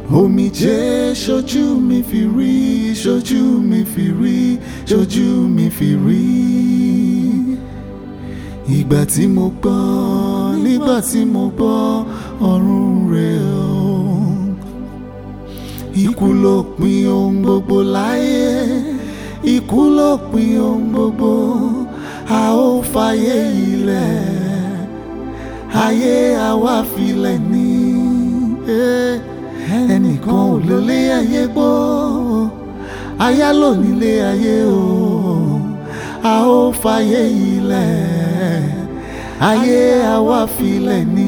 omijé ṣojú mi fi rí ṣojú mi fi rí ṣojú mi fi rí ìgbà tí mo gbọ́ nígbà tí mo gbọ́ ọ̀run rẹ̀ o ikú ló pin ohun gbogbo láyé ikú ló pin ohun gbogbo a ó fàyè ilẹ̀ ayé àwa filẹ̀ ní ẹnìkan ò lólé ayé gbọ́ aya ló nílé ayé o a ó fàyè ilẹ̀ ayé àwa filẹ̀ ní.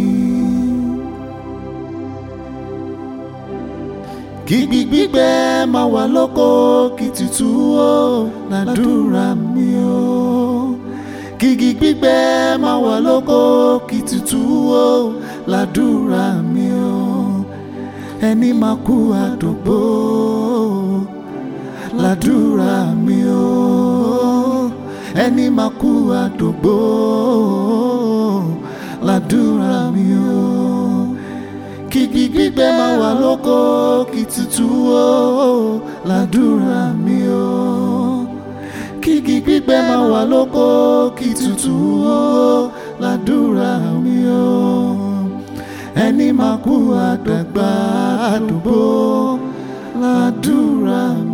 kí gbígbígbẹ máa wà lóko kí tutù ó làdúrà mi o kí gbígbígbẹ máa wà lóko kí tutù ó làdúrà mi o ẹni máa kú àdògbò làdúrà mi o ẹni máa kú àdògbò làdúrà mi o kí gbígbẹ máa wà lóko kí tutù ó làdúrà mi o kí gbígbẹ máa wà lóko kí tutù ó làdúrà mi o ẹni máa kú àdàgbà àdúgbò làdúrà mi.